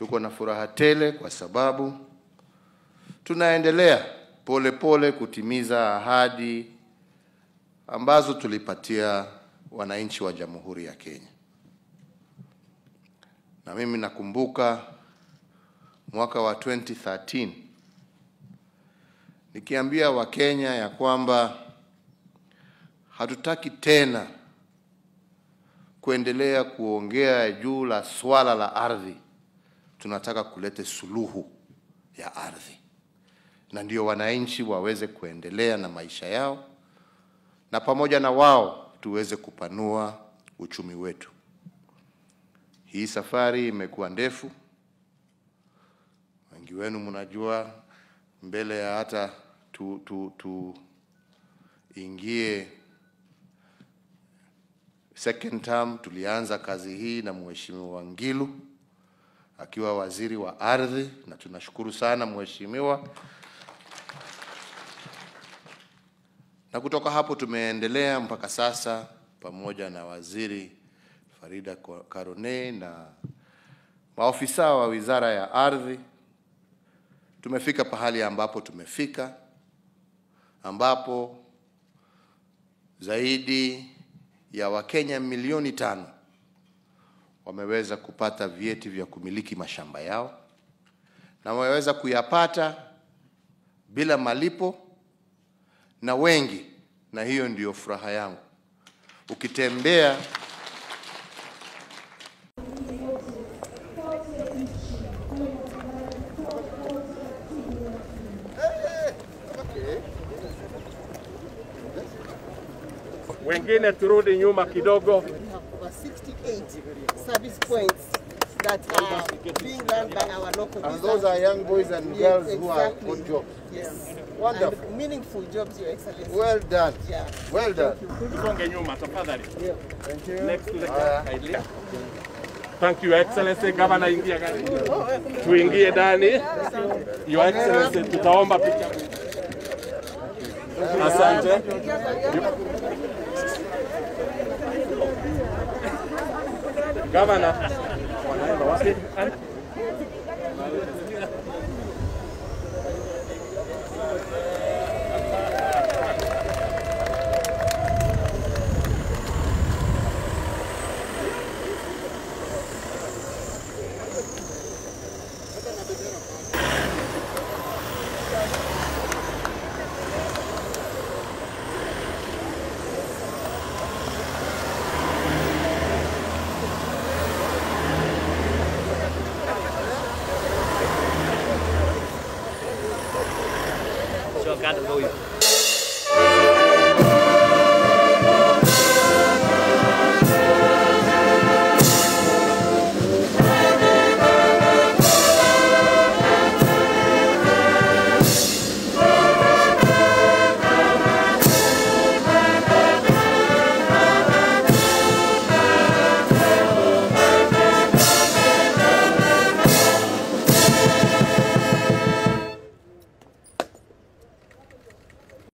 Tuko na furaha tele kwa sababu tunaendelea pole pole kutimiza ahadi ambazo tulipatia wananchi wa Jamhuri ya Kenya. Na mimi nakumbuka mwaka wa 2013 nikiambia Wakenya ya kwamba hatutaki tena kuendelea kuongea juu la swala la ardhi, tunataka kulete suluhu ya ardhi, na ndio wananchi waweze kuendelea na maisha yao, na pamoja na wao tuweze kupanua uchumi wetu. Hii safari imekuwa ndefu, wengi wenu mnajua, mbele ya hata tu, tu, tu ingie second term tulianza kazi hii na Mheshimiwa Ngilu akiwa waziri wa ardhi, na tunashukuru sana mheshimiwa. Na kutoka hapo tumeendelea mpaka sasa pamoja na waziri Farida Karone na maofisa wa wizara ya ardhi, tumefika pahali ambapo tumefika, ambapo zaidi ya Wakenya milioni tano wameweza kupata vyeti vya kumiliki mashamba yao na wameweza kuyapata bila malipo na wengi, na hiyo ndiyo furaha yangu. Ukitembea Wengine turudi nyuma kidogo. We have over 68 service points that are being run by our local and those are young boys and Yes, girls who are exactly. good jobs. Yes. Wonderful. And meaningful jobs, Your Excellency. Well done. Yeah. Well done. Tusonge nyuma tafadhali. Thank you. Next to the Haya. kindly. Thank you Excellency. Governor, ingia gari. Tuingie ndani. Your Excellency, tutaomba picha. Asante. Governor. Wanaenda wapi? Sure, got to go.